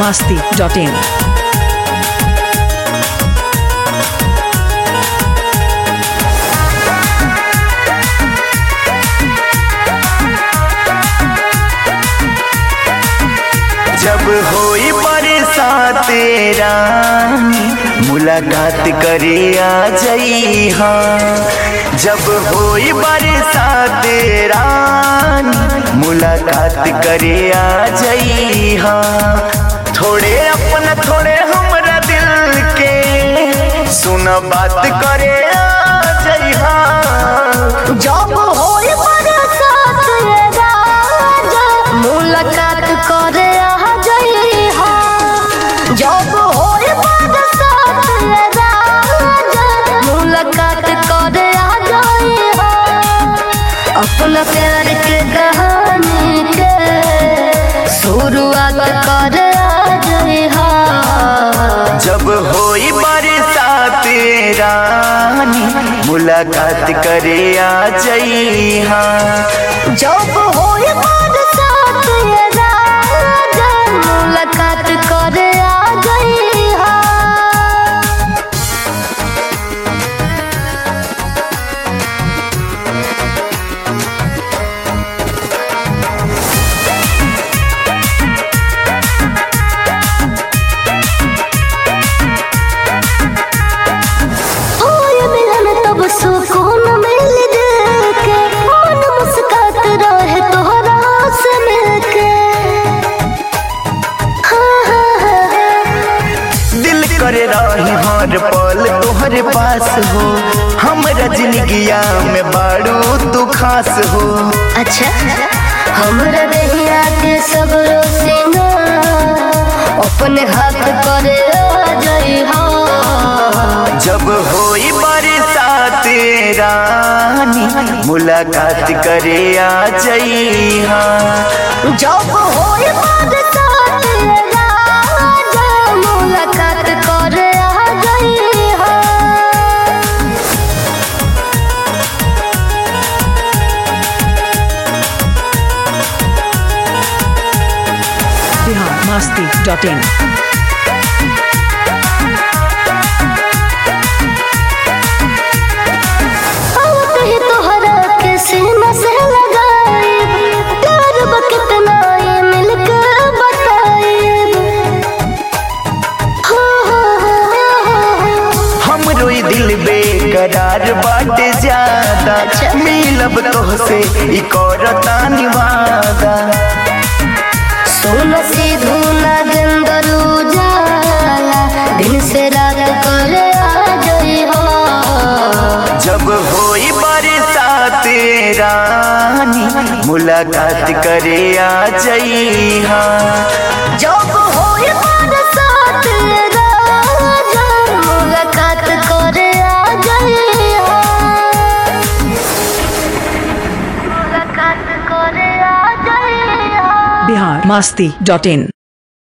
masti.in. जब होई बरसात तेरा मुलाकात करे आ जई हाँ जब होई बरसात तेरा मुलाकात करे आ जई हाँ थोड़े अपना थोड़े हमरा दिल के सुन बात करे आ जई हाँ जब होई बरसात रे राजा मुलाकात करे आ जई हा जब होई बरसात रे राजा मुलाकात करे आ जई हा अपना प्यार के कहानी के शुरुआत करे आ जई हा जब होई बरसात रानी मुलाकात करे आ जई हाँ जब होए बरसात ये राजा मुलाकात करे आ गई हा होए मिलन तब सुकून मिल दिल के मन मुस्कात रहे तोहरा से मिलके हाँ, हाँ, हाँ, हाँ। दिल करे रही हर पल तोहरे पास हो हमरा जिंदगिया में बाड़ू तू खास हो अच्छा हमरा दहिया के सब रोसिना अपने हाथ करे आ जाई हा जब होई बरसात रानी मुलाकात करे आ जई हाँ जब होए बरसात ये राजा मुलाकात करे आ जाई हा Bihar masti.in. आवत ही तोहरा के सीना से लगाई प्यार बा कितना ये मिलके बताई हो हो हो हो हमरो ई दिल बेकरार बाटे ज्यादा मिलब तोहसे ई करता निवादा सोना सीधू नागेंदर उजाला दिन से रात करे आ जाई हो जब होई बरसात रानी मुलाकात करे आ जई हाँ जब होए बरसात राजा मुलाकात करे आ जाई हो मुलाकात करे आ जाई हो Bihar masti.in.